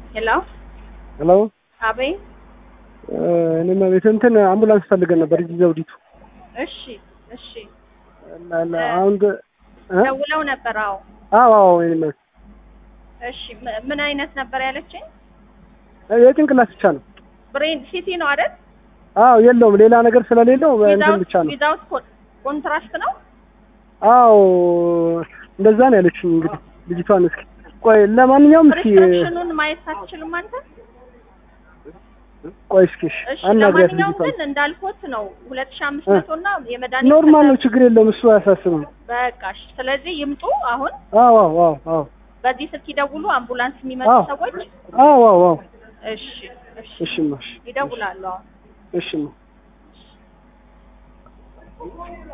ሄሎ ሄሎ አቤት። እኔም ቤት እንትን አምቡላንስ ፈልገን ነበር እዚህ ዘውዲቱ እሺ እሺ። ላ- ላ- አሁን ደ- እ? ደውለው ነበር? አዎ። አዎ አዎ እኔም እሺ ም- ምን አይነት ነበር ያለችኝ? የጭንቅላት ብቻ ነው። ብሬን ሲቲ ነው አይደል? አዎ የለውም ሌላ ነገር ስለሌለው እንትን ብቻ ነው። ዊዛውት ኮንትራስት ነው። አዎ እንደዛ ነው ያለችኝ። እንግዲህ ልጅቷን እስኪ ቆይ ለማንኛውም እስኪ ፕሪስክሪፕሽኑን ማየት አትችልም አንተ? ቆይ እስኪ እሺ፣ እሺ አናግሪያት ለማንኛውም ልጅቷን። ግን እንዳልኩት ነው ሁለት ሺህ አምስት እ። መቶ እና የመድኃኒት ኖርማል ነው ከዛ- ችግር የለውም እሱ አያሳስብም። በቃ እሺ። ስለዚህ ይምጡ አሁን አዎ አዎ አዎ አዎ በዚህ ስልክ ይደውሉ አምቡላንስ የሚመጡ አዎ። ሰዎች። አዎ አዎ አዎ እሺ እሺ እሺማ እሺ ይደውላሉ አሁን። እሺማ